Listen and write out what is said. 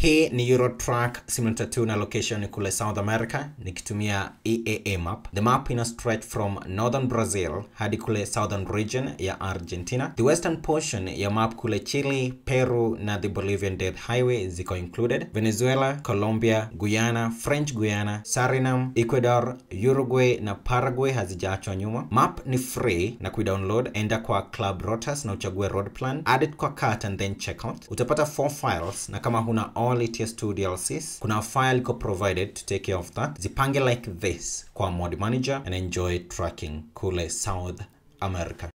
Hii ni Eurotrack Simulator 2 na location ni kule South America nikitumia EAA map. The map ina stretch from northern Brazil hadi kule southern region ya Argentina. The western portion ya map kule Chile, Peru na the Bolivian Death Highway ziko included. Venezuela, Colombia, Guyana, French Guyana, Suriname, Ecuador, Uruguay na Paraguay hazijaachwa nyuma. Map ni free na kuidownload, enda kwa Club Rotas na uchague road plan, add it kwa cart and then check out. Utapata four files na kama huna all ETS2 DLCs, kuna file iko provided to take care of that. Zipange like this kwa mod manager and enjoy tracking kule South America.